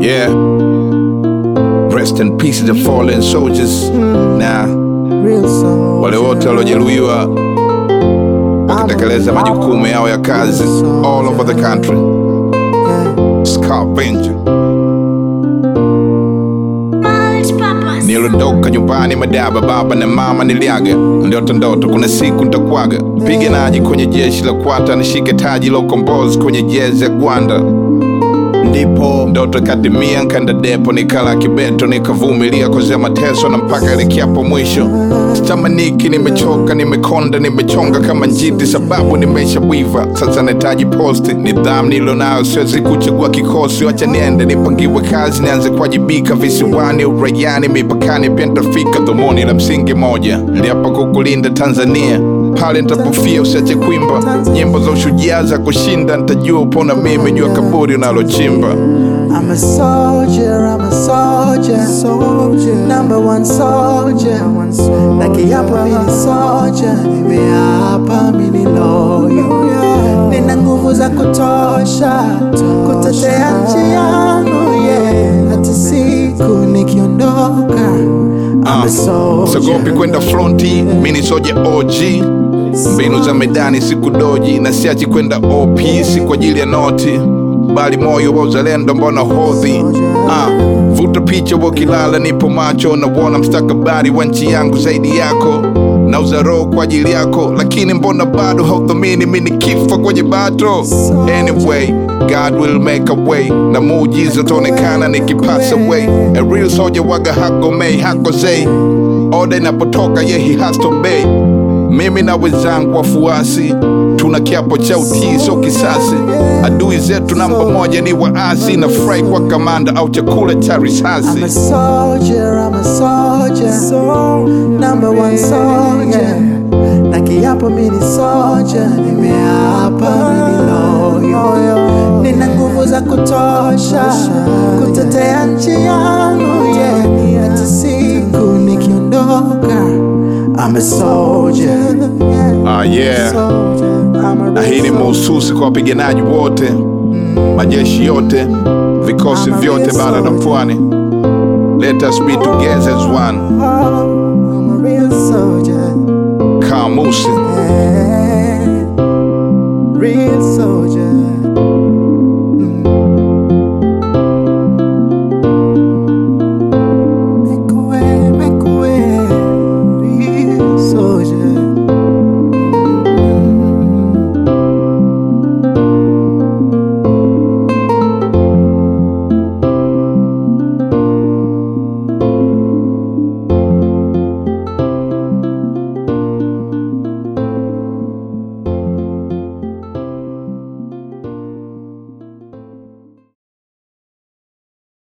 Yeah. Rest in peace the fallen soldiers. Na Real soldier. wale wote waliojeruhiwa wakitekeleza majukumu yao ya kazi all over the country. Scavenger. Niliondoka nyumbani madaba, baba na mama niliaga, ndoto ndoto, kuna siku nitakuaga mpiganaji kwenye jeshi la kwata, nishike taji la ukombozi kwenye jezi ya Gwanda. Ndipo ndoto ikatimia, nkanda depo, nikala kibeto, nikavumilia kozea mateso na mpaka ilikiapo mwisho. Sitamaniki, nimechoka, nimekonda, nimechonga kama njiti, sababu nimeshawiva. Sasa nahitaji posti, nidhamu nilionayo, siwezi kuchagua kikosi. Wacha niende nipangiwe kazi, nianze kuwajibika visiwani, uraiani, mipakani, pia nitafika. Dhumuni la msingi moja, niliapa kukulinda Tanzania pale nitapofia usiache kuimba nyimbo za ushujaa za kushinda, nitajua upona mimi jua kaburi unalochimba. I'm a soldier, I'm a soldier, soldier. Number one soldier, one soldier. Na kiapo mimi soldier, nimeapa mimi loyal. Nina nguvu za kutosha kutetea nchi yangu, yeah. Hata siku nikiondoka, I'm a soldier. Sogopi kwenda fronti, mi ni soja OG. Mbinu za medani sikudoji, na siachi kwenda OP, si kwa ajili ya noti, bali moyo wa uzalendo mbona hodhi. Ah, vuta picha wakilala, nipo macho, nauona mstakabali wa nchi yangu zaidi yako na uzaro kwa ajili yako, lakini mbona bado hauthamini mi nikifa kwenye bato? Anyway, God will make a way, na muujiza utaonekana nikipasa way. A real soldier waga hagomei hakosei, oda inapotoka ye he has to obey. Mimi na wenzangu wafuasi tuna kiapo cha utii, sio kisasi. Adui zetu namba moja ni waasi, na fry kwa kamanda au chakula cha risasi. I'm a soldier, I'm a soldier. Number one soldier. Na kiapo mimi ni soldier, nimeapa mimi loyal. Nina nguvu za kutosha kutetea nchi yangu, yeah. Hata siku nikiondoka, I'm a soldier. Ah, yeah. I'm a na hii ni real mahususi kwa wapiganaji wote, majeshi yote, vikosi vyote bara na pwani. Let us be together as one. I'm a real soldier. Kamusi. Yeah. Real soldier.